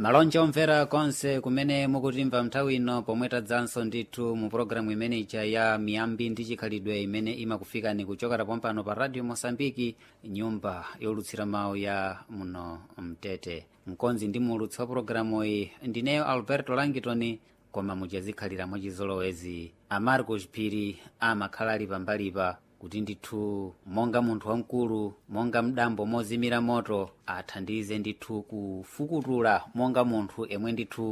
malonje omvera konse kumene mukutimva nthawi ino pomwe tadzanso ndithu mu pologalamu imene ija ya miyambi ndi chikhalidwe imene imakufikani kuchokera pompano pa radio mosambiki nyumba yolutsira mawu ya muno mtete mkonzi ndi muulutsi wa pologalamu iyi ndineyo alberto langitoni koma muchazikhalira mwachizolowezi amarcos phiri amakhala ali pambalipa kuti ndithu monga munthu wamkulu monga mdambo mozimira moto athandize ndithu kufukutula monga munthu emwe ndithu